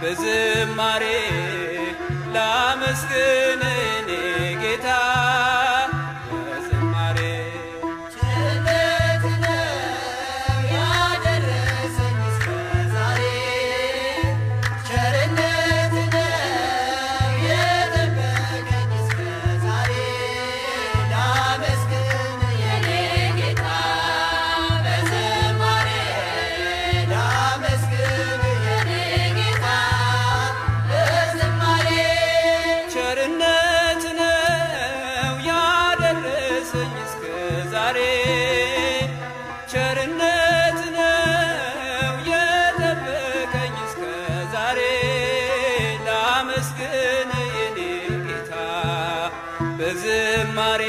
በዝማሬ ላመስግን እኔ ጌታ በዝማሬ ቸርነት ነው ያደረሰኝ እስከ ዛሬ ቸርነት ነው የጠበቀኝ እስከ ዛሬ ላመስግን የኔ ጌታ በዝማሬ ላመስግን የኔ ጌታ በዝማሬ ቸርነት ነው ያደረሰኝ እስከ ዛሬ ቸርነት ነው የጠበቀኝ እስከ ዛሬ ላመስግን የኔ ጌታ በዝማሬ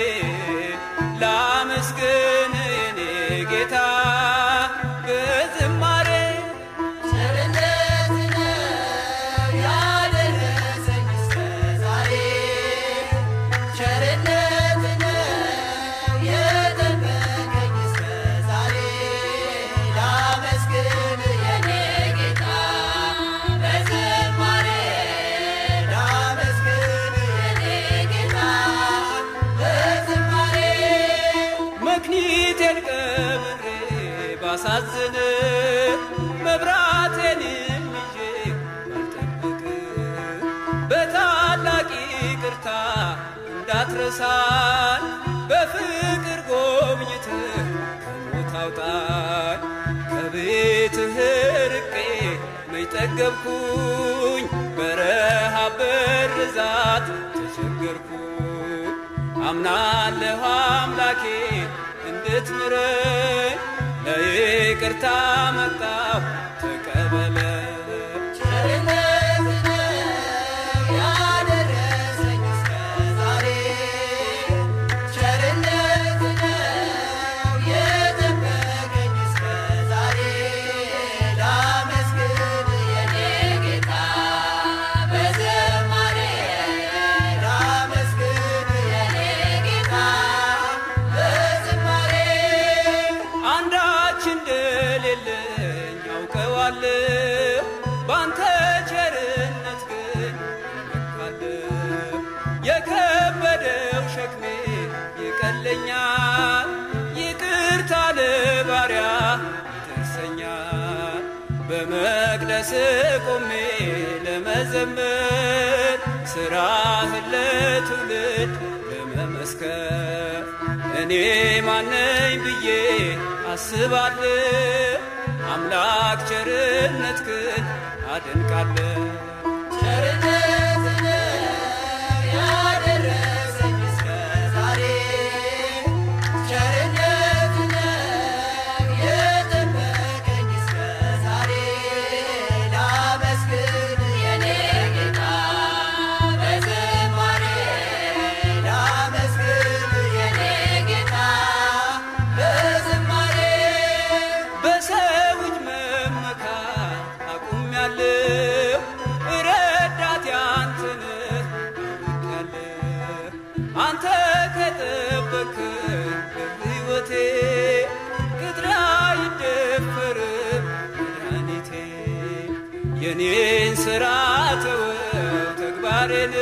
ላመስግን የኔ ጌታ በዝማሬ ቸርነት ነው ያደረሰኝ እስከ ዛሬ ቸርነት ነው የጠበቀኝ እስከ ዛሬ ላመስግን የኔ ጌታ በዝማሬ ላመስግን የኔ ጌታ በዝማሬ መክኒቴን ቀብሬ ባሳዝን መብራቴንም ይዤ ባልጠብቅ በታላቅ ይቅርታ እንዳትረሳኝ በፍቅር ጎብኝትህ ከሞት አውጣኝ ከቤትህ ርቄ መች ጠገብኩኝ በረሃብ በርዛት ተቸገርኩኝ አምናለሁ አምላኬ እንድትምረኝ ለይቅርታ መጣሁ ተቀበለኝ ቸርነት ነው ያደረሰኝ እስከ ዛሬ ቸርነት ነው የጠበቀኝ እስከ ዛሬ ላመስግን የኔ ጌታ በዝማሬ ላመስግን የኔ ጌታ በዝማሬ አንዳች እንደሌለኝ አውቀዋለሁ ባንተ ቸርነት ግን እመካለሁ የከበደው ሸክሜ ይቀለኛል ይቅርታ ለባሪያ ይደርሰኛል በመቅደስ ቆሜ ለመዘመር ስራህን ለትውልድ ለመመስከር እኔ ማነኝ ብዬ አስባለሁ አምላክ ቸርነት ግን አደንቃለሁ ቸርነት ነው ያደረሰኝ እስከ ዛሬ ቸርነት ነው የጠበቀኝ እስከ ዛሬ ላመስግን የኔ ጌታ በዝማሬ ላመስግን የኔ ጌታ በዝማሬ በሰው እጅ መመካት አቁሜያለሁ ረዳቴ አንተ ነህ አውቄያለሁ አንተ ከጠበቅከኝ በሕይወቴ ቅጥሬ አይደፈርም መድኃኒቴ የኔን ሥራ ተወው ተግባሬን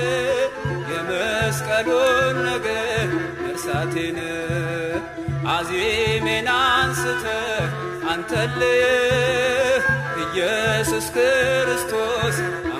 የመስቀሉን ነገር መርሳቴን አዜሜን አንስተህ አንተልህ ኢየሱስ ክርስቶስ